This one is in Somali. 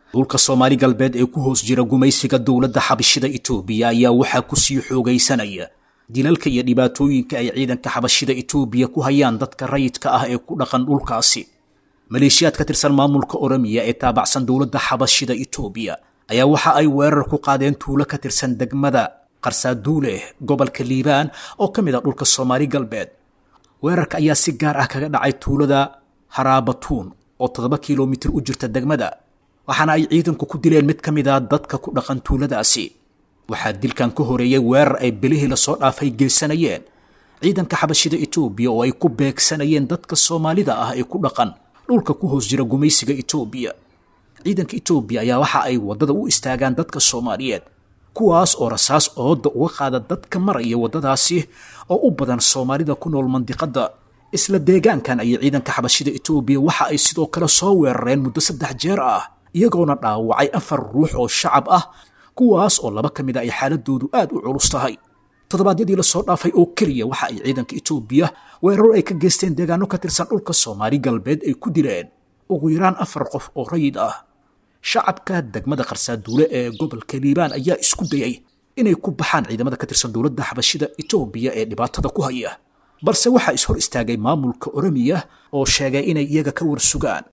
dhulka soomaali galbeed ee ku hoos jira gumaysiga dowladda xabashida itoobiya ayaa waxaa kusii xoogaysanaya dilalka iyo dhibaatooyinka ay ciidanka xabashida itoobiya ku hayaan dadka rayidka ah ee ku dhaqan dhulkaasi maleeshiyaad ka tirsan maamulka oromiya ee taabacsan dowladda xabashida itoobiya ayaa waxa ay weerar ku qaadeen tuulo ka tirsan degmada qarsaaduule gobolka liibaan oo ka mid ah dhulka soomaali galbeed weerarka ayaa si gaar ah kaga dhacay tuulada haraabatuun oo toddoba kilomitir u jirta degmada waxaana ay ciidanku ku dileen mid ka mid a dadka ku dhaqan tuuladaasi waxaa dilkan ka horeeyey weerar ay bilihii lasoo dhaafay geysanayeen ciidanka xabashida itoobiya oo ay ku beegsanayeen dadka soomaalida ah ee ku dhaqan dhulka ku hoos jira gumaysiga itoobiya ciidanka itoobiya ayaa waxa ay waddada u istaagaan dadka soomaaliyeed kuwaas oo rasaas ooda uga qaada dadka maraya waddadaasi oo u badan soomaalida ku nool mandiqadda isla deegaankan ayay ciidanka xabashida itoobiya waxa ay sidoo kale soo weerareen muddo saddex jeer ah iyagoona dhaawacay afar ruux oo shacab ah kuwaas oo laba ka mid a ay xaaladoodu aad u culus tahay toddobaadyadii lasoo dhaafay oo keliya waxa ay ciidanka itoobiya weeraro ay ka geysteen deegaano ka tirsan dhulka soomaali galbeed ay ku dileen ugu yaraan afar qof oo rayid ah shacabka degmada qarsaaduule ee gobolka liibaan ayaa isku dayay inay ku baxaan ciidamada ka tirsan dowladda xabashida itoobiya ee dhibaatada ku haya balse waxaa is hor istaagay maamulka oromiya oo sheegay inay iyaga ka warsugaan